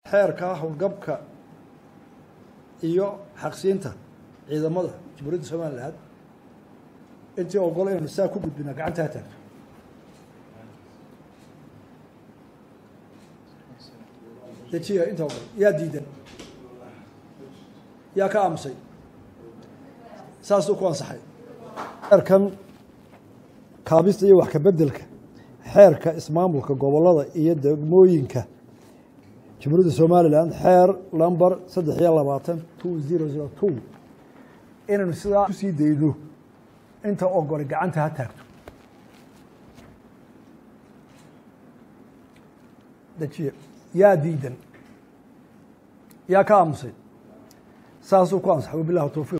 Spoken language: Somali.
xeerka howlgabka iyo xaqsiinta ciidamada jamhuuriyadda somalilan intii ogol inaynu saa ku gudbina gacanta ha taagto dejiya inta ogol yaa diidan yaa ka aamusay saasuu ku ansaxay xeerkan kaabista iyo wax kabeddelka xeerka ismaamulka gobollada iyo degmooyinka jamhuuriyadda somalilan xeer lamber saddex iyo labaatan two zero zero two inaynu sidaa kusii dayno inta ogole gacanta ha taagto dejiye yaa diidan yaa ka aamusay saasuu ku ansaxay wabilah towfiiq